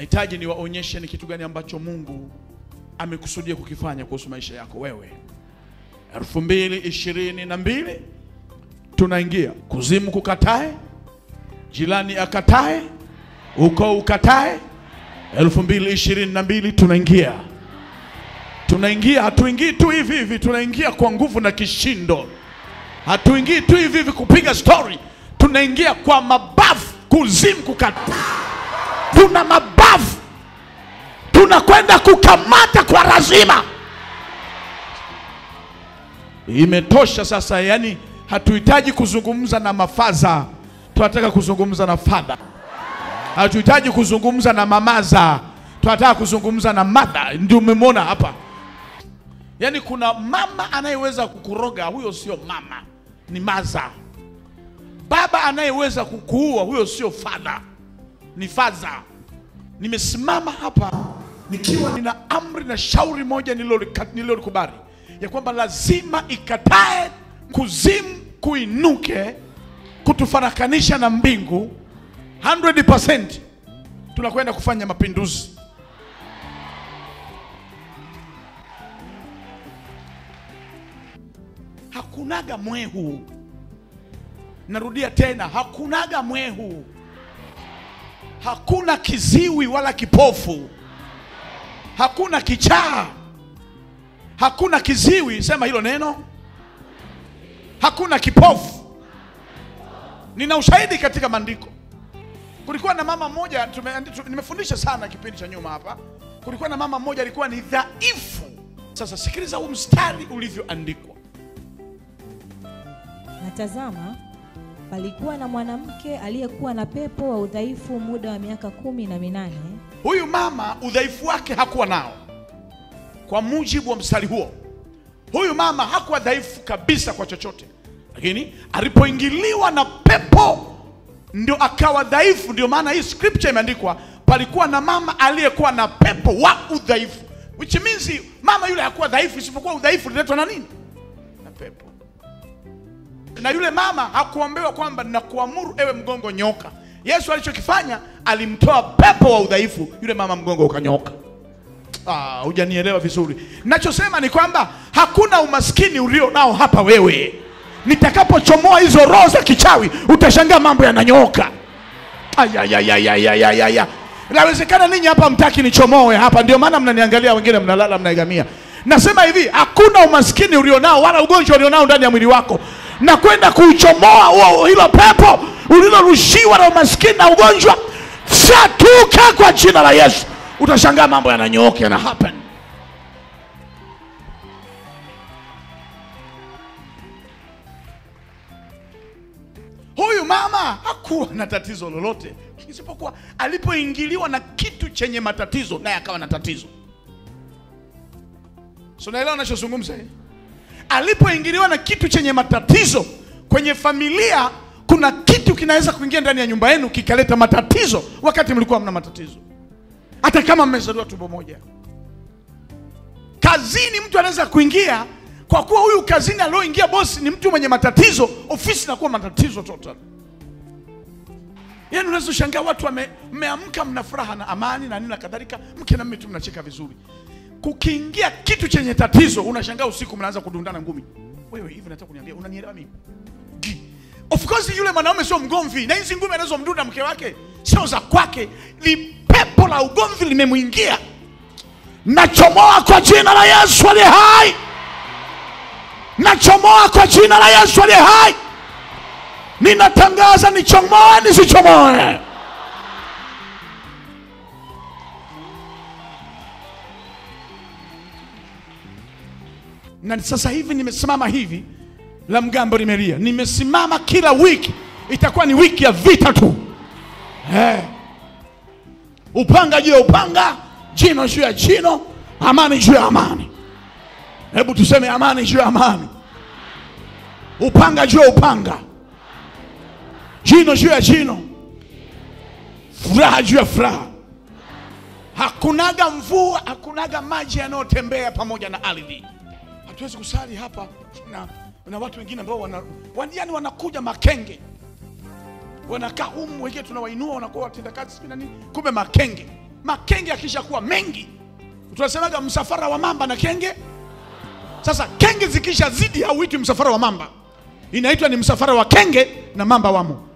Nahitaji niwaonyeshe ni kitu gani ambacho Mungu amekusudia kukifanya kuhusu maisha yako wewe. elfu mbili ishirini na mbili tunaingia kuzimu, kukatae, jirani akatae, ukoo ukatae. elfu mbili ishirini na mbili tunaingia, tunaingia. Hatuingii tu hivi hivi, tunaingia kwa nguvu na kishindo. Hatuingii tu hivi hivi kupiga stori, tunaingia kwa mabavu. Kuzimu, kukataa, tuna mabavu, tunakwenda kukamata kwa lazima. Imetosha sasa, yani hatuhitaji kuzungumza na mafaza, tunataka kuzungumza na fadha. Hatuhitaji kuzungumza na mamaza, tunataka kuzungumza na madha. Ndio umemwona hapa, yani kuna mama anayeweza kukuroga, huyo sio mama, ni maza. Baba anayeweza kukuua, huyo sio fadha, ni faza. Nimesimama hapa nikiwa nina amri na shauri moja nililolika- nililolikubali ya kwamba lazima ikatae kuzimu kuinuke kutufarakanisha na mbingu 100%. Tunakwenda kufanya mapinduzi. Hakunaga mwehu, narudia tena, hakunaga mwehu, hakuna kiziwi wala kipofu, hakuna kichaa, hakuna kiziwi, sema hilo neno, hakuna kipofu. Nina ushahidi katika maandiko. Kulikuwa na mama mmoja tume, tu- nimefundisha sana kipindi cha nyuma hapa. Kulikuwa na mama mmoja alikuwa ni dhaifu. Sasa sikiliza huu mstari ulivyoandikwa. Na tazama, palikuwa na mwanamke aliyekuwa na pepo wa udhaifu muda wa miaka kumi na minane. Huyu mama udhaifu wake hakuwa nao, kwa mujibu wa mstari huo. Huyu mama hakuwa dhaifu kabisa kwa chochote, lakini alipoingiliwa na pepo ndio akawa dhaifu. Ndio maana hii scripture imeandikwa, palikuwa na mama aliyekuwa na pepo wa udhaifu, which means mama yule hakuwa dhaifu, isipokuwa udhaifu uliletwa na nini? Na pepo. Na yule mama hakuambiwa kwamba nakuamuru ewe mgongo nyoka. Yesu alichokifanya alimtoa pepo wa udhaifu, yule mama mgongo ukanyoka. Ah, hujanielewa vizuri. Nachosema ni kwamba hakuna umaskini ulio nao hapa wewe. Nitakapochomoa hizo roho za kichawi, utashangaa mambo yananyooka. Ayayayayayayaya. Inawezekana ninyi hapa mtaki nichomoe hapa, ndio maana mnaniangalia, wengine mnalala, mnaegamia. Nasema hivi, hakuna umaskini ulionao wala ugonjwa ulionao ndani ya mwili wako, na kwenda kuuchomoa huo hilo pepo ulilorushiwa na umaskini na ugonjwa, shatuka kwa jina la Yesu. Utashangaa mambo yananyooka, yana happen. Huyu mama hakuwa na tatizo lolote isipokuwa alipoingiliwa na kitu chenye matatizo, naye akawa na tatizo. So naelewa nachozungumza eh? Alipoingiliwa na kitu chenye matatizo kwenye familia, kuna kitu kinaweza kuingia ndani ya nyumba yenu kikaleta matatizo wakati mlikuwa mna matatizo, hata kama mmezaliwa tumbo moja. Kazini mtu anaweza kuingia kwa kuwa huyu kazini alioingia bosi ni mtu mwenye matatizo, ofisi inakuwa matatizo total. Yaani unaweza ushangaa watu wame- mmeamka mna furaha na amani na nini na kadhalika, mke na mume tu mnacheka vizuri. Kukiingia kitu chenye tatizo, unashangaa usiku mnaanza kudundana ngumi. Wewe hivi nataka kuniambia unanielewa mimi? Gi. Of course yule mwanaume sio mgomvi, na hizi ngumi anazomdunda mke wake sio za kwake, ni pepo la ugomvi limemwingia. Nachomoa kwa jina la Yesu aliye hai, nachomoa kwa jina la Yesu aliye hai. Ninatangaza nichomoe nisichomoe. Na sasa hivi nimesimama hivi, la mgambo limelia. Nimesimama kila wiki, itakuwa ni wiki ya vita tu eh. Upanga juu ya upanga, jino juu ya jino, amani juu ya amani. Hebu tuseme amani juu ya amani, upanga juu ya upanga jino juu ya jino, furaha juu ya furaha. Hakunaga mvua, hakunaga maji yanayotembea pamoja na ardhi. Hatuwezi kusali hapa na, na watu wengine ambao wana, wan, yani wanakuja makenge, wanakaa humu, wengine tunawainua wanakuwa watendakazi sijui na nini, kumbe makenge. makenge akishakuwa mengi tunasemaga msafara wa mamba na kenge sasa kenge zikisha zidi hauitwi msafara wa mamba inaitwa ni msafara wa kenge na mamba wamo